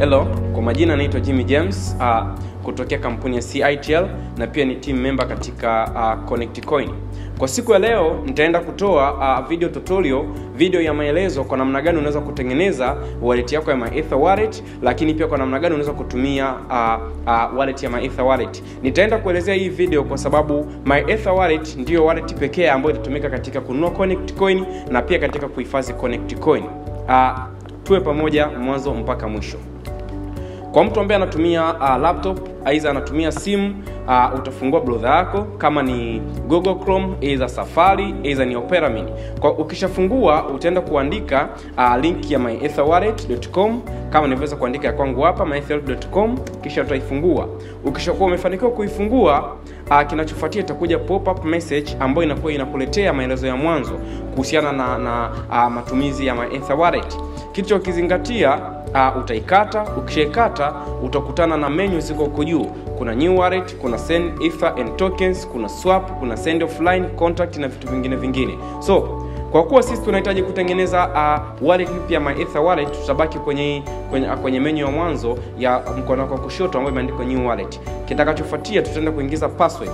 Hello, kwa majina naitwa Jimmy James uh, kutokea kampuni ya CITL na pia ni team member katika uh, Connect Coin. Kwa siku ya leo nitaenda kutoa uh, video tutorial, video ya maelezo kwa namna gani unaweza kutengeneza wallet yako ya MyEther wallet, lakini pia kwa namna gani unaweza kutumia uh, uh, wallet ya MyEther wallet. Nitaenda kuelezea hii video kwa sababu MyEther wallet ndiyo wallet pekee ambayo itatumika katika kununua Connect Coin na pia katika kuhifadhi Connect Coin. Uh, tuwe pamoja mwanzo mpaka mwisho. Kwa mtu ambaye anatumia uh, laptop aidha anatumia simu uh, utafungua browser yako kama ni Google Chrome, aidha Safari, aidha ni Opera Mini. Kwa ukishafungua utaenda kuandika uh, link ya myetherwallet.com kama nilivyoweza kuandika ya kwangu hapa myetherwallet.com, kisha utaifungua. Ukishakuwa umefanikiwa kuifungua uh, kinachofuatia itakuja pop up message ambayo inakuwa inakuletea maelezo ya mwanzo kuhusiana na, na uh, matumizi ya myether wallet. Kitu cha kukizingatia uh, utaikata. Ukishaikata utakutana na menu ziko huko juu. Kuna new wallet, kuna send ether and tokens, kuna swap, kuna send offline, contact na vitu vingine vingine. So kwa kuwa sisi tunahitaji kutengeneza uh, wallet mpya MyEther wallet, tutabaki kwenye kwenye, kwenye menu ya mwanzo ya mkono wako kushoto ambayo imeandikwa new wallet. Kitakachofuatia tutaenda kuingiza password.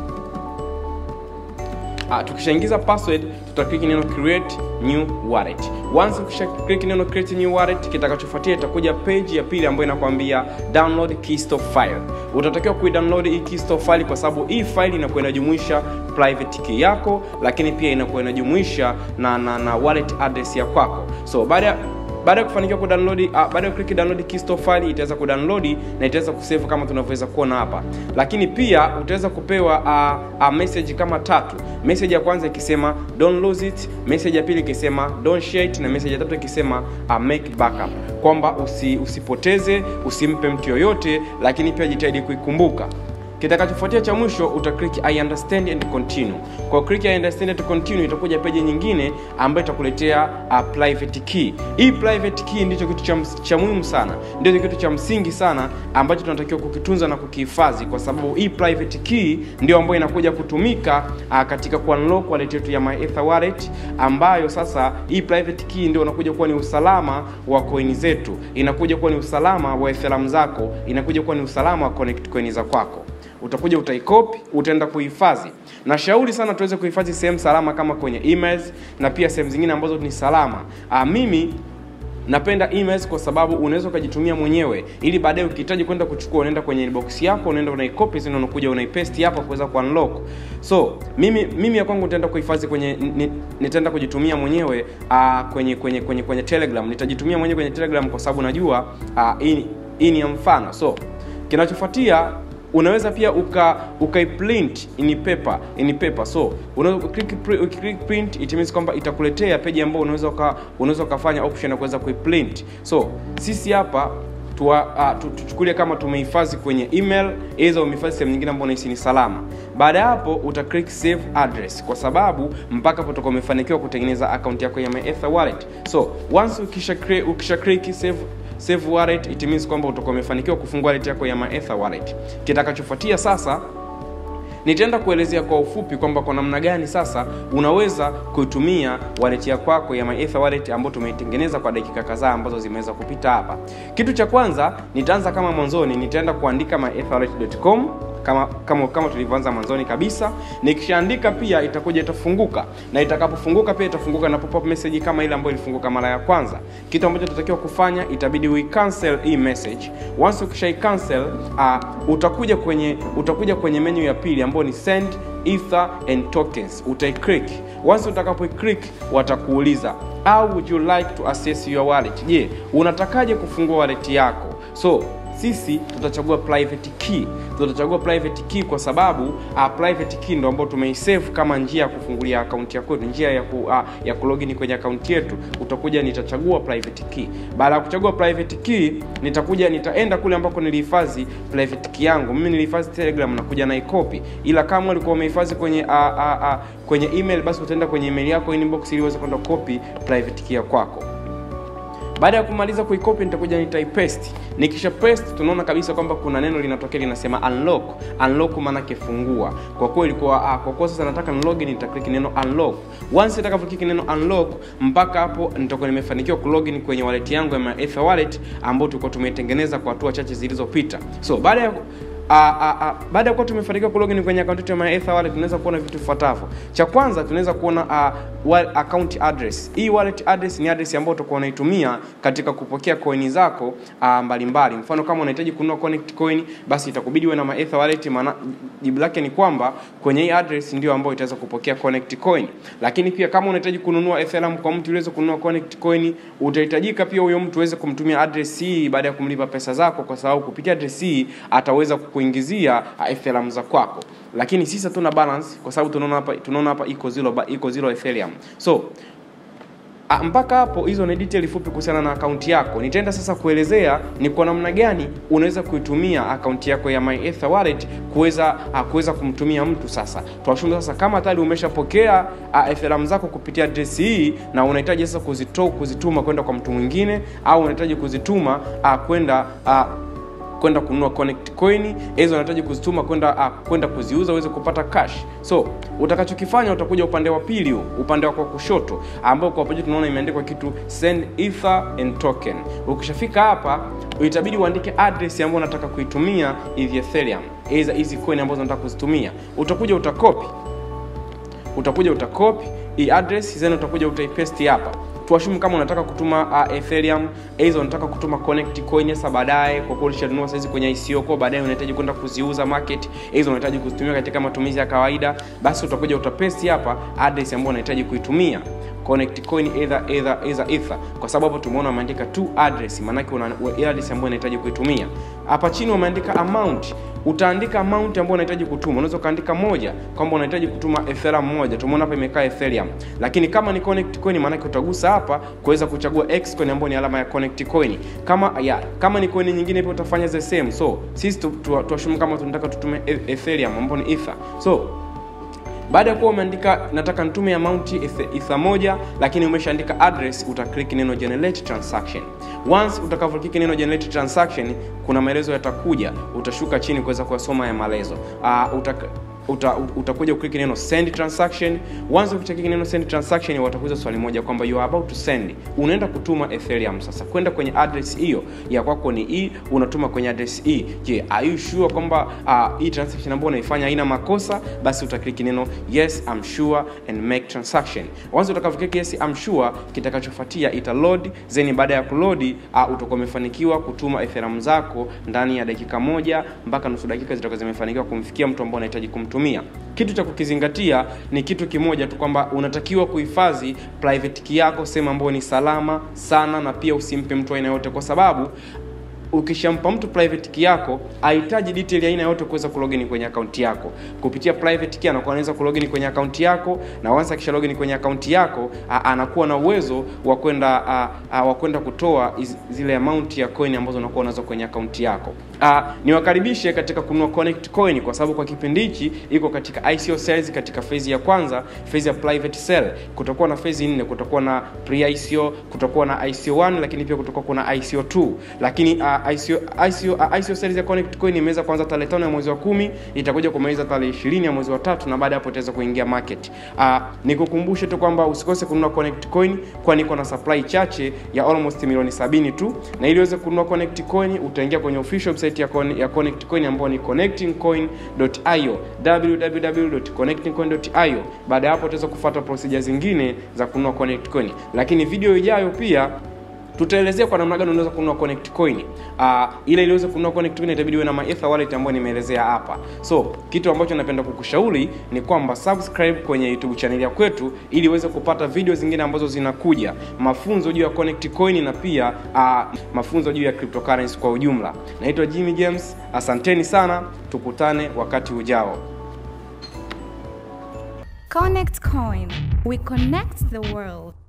Uh, tukishaingiza password tutaklik neno create new wallet. Once ukisha click neno create new wallet, kitakachofuatia itakuja page ya pili ambayo inakwambia download keystore file. Utatakiwa kuidownload hii keystore file kwa sababu hii file inakuwa inajumuisha private key yako, lakini pia inakuwa inajumuisha na, na, na wallet address ya kwako. So baada baada ya kufanikiwa kudownload uh, baada ya click download keystore file itaweza kudownload na itaweza kusave kama tunavyoweza kuona hapa, lakini pia utaweza kupewa uh, uh, message kama tatu. Message ya kwanza ikisema don't lose it, message ya pili ikisema don't share it, na message ya tatu ikisema uh, make backup, kwamba usi, usipoteze, usimpe mtu yoyote, lakini pia jitahidi kuikumbuka kitakachofuatia cha mwisho uta click I understand and continue. Kwa click I understand and continue itakuja peji nyingine ambayo itakuletea uh, private key. Hii private key ndicho kitu cha, cha muhimu sana, ndio kitu cha msingi sana ambacho tunatakiwa kukitunza na kukihifadhi, kwa sababu hii private key ndio ambayo inakuja kutumika uh, katika ku unlock wallet yetu ya MyEther wallet, ambayo sasa hii private key ndio unakuja kuwa ni usalama wa coin zetu, inakuja kuwa ni usalama wa Ethereum zako, inakuja kuwa ni usalama wa connect coin za kwako utakuja utaikopi, utaenda kuhifadhi. Na shauri sana tuweze kuhifadhi sehemu salama kama kwenye emails na pia sehemu zingine ambazo ni salama. Aa, mimi napenda emails kwa sababu unaweza ukajitumia mwenyewe ili baadaye ukihitaji kwenda kuchukua unaenda kwenye inbox yako unaenda unaikopi zina unakuja unaipaste hapa kuweza kuunlock. So mimi mimi ya kwangu nitaenda kuhifadhi kwenye nitaenda kujitumia mwenyewe uh, kwenye kwenye kwenye kwenye Telegram. Nitajitumia mwenyewe kwenye Telegram kwa sababu najua uh, hii ni ya mfano. So kinachofuatia unaweza pia uka ukaiprint in paper in paper so unaweza click click print it means kwamba itakuletea peji ambayo unaweza uka, unaweza ukafanya option ya kuweza kuiprint so sisi hapa tuchukulie uh, kama tumehifadhi kwenye email aidha umehifadhi sehemu nyingine ambayo unahisi ni salama baada ya hapo uta click save address kwa sababu mpaka hapo utakuwa umefanikiwa kutengeneza account yako ya MyEther wallet so once ukisha ukisha click save save wallet it means kwamba utakuwa umefanikiwa kufungua wallet yako ya MyEther wallet. Kitakachofuatia sasa nitaenda kuelezea kwa ufupi kwamba kwa namna gani sasa unaweza kuitumia wallet ya kwako ya MyEther wallet ambayo tumeitengeneza kwa dakika kadhaa ambazo zimeweza kupita hapa. Kitu cha kwanza nitaanza kama mwanzoni, nitaenda kuandika myetherwallet.com kama kama kama tulivyoanza mwanzoni kabisa. Nikishaandika pia itakuja itafunguka, na itakapofunguka pia itafunguka na pop-up message kama ile ambayo ilifunguka mara ya kwanza. Kitu ambacho tunatakiwa kufanya itabidi we cancel hii message. Once ukishai cancel, uh, utakuja kwenye utakuja kwenye menu ya pili ambayo ni send ether and tokens. Utaiclick. Once utakapoiclick, watakuuliza how would you like to access your wallet? Je, unatakaje kufungua wallet yako? So sisi tutachagua private key tutachagua private key kwa sababu uh, private key ndo ambayo tumeisave kama njia ya kufungulia akaunti yako njia ya ku, uh, ya kulogin kwenye akaunti yetu utakuja nitachagua private key baada ya kuchagua private key nitakuja nitaenda kule ambako nilihifadhi private key yangu mimi nilihifadhi telegram nakuja na ikopi ila kama ulikuwa umehifadhi kwenye uh, uh, uh, kwenye email basi utaenda kwenye email yako inbox ili uweze kwenda copy private key ya kwako baada ya kumaliza kuikopi nitakuja nitaipaste nikisha paste tunaona kabisa kwamba kuna neno linatokea linasema unlock unlock maana yake fungua kwa kuwa ilikuwa ah, kwa kuwa sasa nataka nilogin nitaklik neno unlock once nitakapoklik neno unlock mpaka hapo nitakuwa nimefanikiwa kulogin kwenye wallet yangu ya MyEther wallet ambayo tulikuwa tumeitengeneza kwa hatua chache zilizopita so baada ya Uh, uh, uh, baada ya kuwa tumefanikiwa kulogin kwenye akaunti yetu ya MyEther wallet tunaweza kuona vitu vifuatavyo. Cha kwanza tunaweza kuona uh, wa- account address. Hii wallet address ni address ambayo utakuwa unaitumia katika kupokea coin zako uh, mbalimbali. Mfano kama unahitaji kununua connect coin, basi itakubidi uwe na MyEther wallet, maana jibu lake ni kwamba kwenye hii address ndio ambayo itaweza kupokea connect coin. Lakini pia kama unahitaji kununua Ethereum kwa mtu uweze kununua connect coin, utahitajika pia huyo mtu uweze kumtumia address hii baada ya kumlipa pesa zako, kwa sababu kupitia address hii ataweza kukuingizia uh, Ethereum za kwako. Lakini sisi hatuna balance kwa sababu tunaona hapa tunaona hapa iko zero ba- iko zero Ethereum. So Ah, mpaka hapo hizo ni detail fupi kuhusiana na akaunti yako. Nitaenda sasa kuelezea ni kwa namna gani unaweza kuitumia akaunti yako ya MyEther wallet kuweza ah, kuweza kumtumia mtu sasa. Tuashumu sasa kama tayari umeshapokea uh, Ethereum zako kupitia address hii na unahitaji sasa kuzitoa kuzituma kwenda kwa mtu mwingine au unahitaji kuzituma uh, kwenda uh, kwenda kununua connect coin hizo unahitaji kuzituma kwenda uh, kwenda kuziuza uweze kupata cash so utakachokifanya utakuja upande wa pili huu upande wako wa kushoto ambao kwa pamoja tunaona imeandikwa kitu send ether and token ukishafika hapa itabidi uandike address ambayo unataka kuitumia hizi ethereum hizi hizi coin ambazo unataka kuzitumia utakuja utakopi utakuja utakopi hii address then utakuja utaipaste hapa tuashumu kama unataka kutuma uh, ethereum hizo unataka kutuma connect coin sasa baadaye kwa kuwa ulishanunua saizi kwenye ICO kwa baadaye unahitaji kwenda kuziuza market hizo unahitaji kuzitumia katika matumizi ya kawaida basi utakuja utapaste hapa address ambayo unahitaji kuitumia connect coin either either either ether kwa sababu hapo tumeona wameandika tu address maanake una ile address ambayo unahitaji kuitumia hapa chini wameandika amount utaandika amount ambayo unahitaji kutuma unaweza ukaandika moja kwamba unahitaji kutuma ethereum moja tumeona hapa imekaa ethereum lakini kama ni connect coin maanake utagusa hapa kuweza kuchagua x coin ambayo ni alama ya connect coin kama ya kama ni coin nyingine pia utafanya the same so sisi tu- tu- tuashumu kama tunataka tutume e- ethereum ambayo ni ether so baada ya kuwa umeandika nataka nitume amount ether ether moja lakini umeshaandika address utaclick neno generate transaction once utakavyoclick neno generate transaction kuna maelezo yatakuja utashuka chini kuweza kuyasoma ya maelezo uh, utaka uta, utakuja uklik neno send transaction once ukishaklik neno send transaction watakuuliza swali moja kwamba you are about to send unaenda kutuma ethereum sasa kwenda kwenye address hiyo ya kwako ni hii unatuma kwenye address hii je are you sure kwamba uh, hii transaction ambayo unaifanya haina makosa basi utaklik neno yes I'm sure and make transaction once utakavyokliki yes I'm sure kitakachofuatia ita load then baada ya kuload uh, utakuwa umefanikiwa kutuma ethereum zako ndani ya dakika moja mpaka nusu dakika zitakuwa zimefanikiwa kumfikia mtu ambao unahitaji kumtumia kitu cha kukizingatia ni kitu kimoja tu kwamba unatakiwa kuhifadhi private key yako sehemu ambayo ni salama sana na pia usimpe mtu aina yote kwa sababu ukishampa mtu private key yako hahitaji detail ya aina yote kuweza kulogin kwenye akaunti yako kupitia private key anakuwa anaweza kulogin kwenye akaunti yako na once akisha login kwenye akaunti yako a, anakuwa na uwezo wa kwenda a, a, wa kwenda kutoa iz, zile amount ya coin ambazo unakuwa unazo kwenye akaunti yako a, niwakaribishe katika kununua connect coin kwa sababu kwa kipindi hichi iko katika ICO sales katika phase ya kwanza phase ya private sale kutakuwa na phase nne kutakuwa na pre ICO kutakuwa na ICO 1 lakini pia kutakuwa kuna ICO 2 lakini uh, ICO, ICO, uh, ICO series ya Connect Coin imeweza kuanza tarehe tano ya mwezi wa kumi itakuja kumaliza tarehe ishirini ya mwezi wa tatu na baada ya hapo itaweza kuingia market. Uh, nikukumbushe tu kwamba usikose kununua Connect Coin kwani iko na supply chache ya almost milioni sabini tu, na ili uweze kununua Connect Coin utaingia kwenye official website ya, Con ya Connect Coin ambayo ni connectingcoin.io www.connectingcoin.io. Baada ya hapo utaweza kufuata procedure zingine za kununua Connect Coin, lakini video ijayo pia tutaelezea kwa namna gani unaweza kununua connect coin uh, ile iliweze kununua connect coin itabidi uwe na maether wallet ambayo nimeelezea hapa so kitu ambacho napenda kukushauri ni kwamba subscribe kwenye youtube channel ya kwetu ili uweze kupata video zingine ambazo zinakuja mafunzo juu ya connect coin na pia uh, mafunzo juu ya cryptocurrency kwa ujumla naitwa jimmy james asanteni sana tukutane wakati ujao Connect Coin. We connect the world.